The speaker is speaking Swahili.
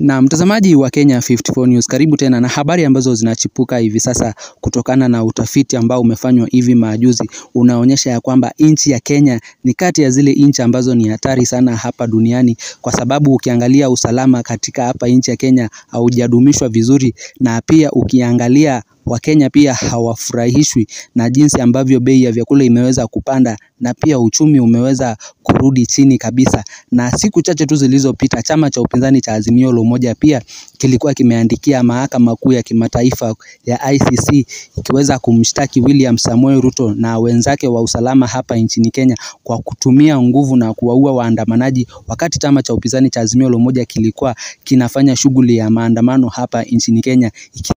Na mtazamaji wa Kenya 54 News, karibu tena na habari ambazo zinachipuka hivi sasa kutokana na utafiti ambao umefanywa hivi majuzi unaonyesha ya kwamba nchi ya Kenya ni kati ya zile nchi ambazo ni hatari sana hapa duniani, kwa sababu ukiangalia usalama katika hapa nchi ya Kenya haujadumishwa vizuri, na pia ukiangalia Wakenya pia hawafurahishwi na jinsi ambavyo bei ya vyakula imeweza kupanda na pia uchumi umeweza kurudi chini kabisa. Na siku chache tu zilizopita chama cha upinzani cha Azimio la Umoja pia kilikuwa kimeandikia mahakama kuu ya kimataifa ya ICC ikiweza kumshtaki William Samoei Ruto na wenzake wa usalama hapa nchini Kenya kwa kutumia nguvu na kuwaua waandamanaji, wakati chama cha upinzani cha Azimio la Umoja kilikuwa kinafanya shughuli ya maandamano hapa nchini Kenya.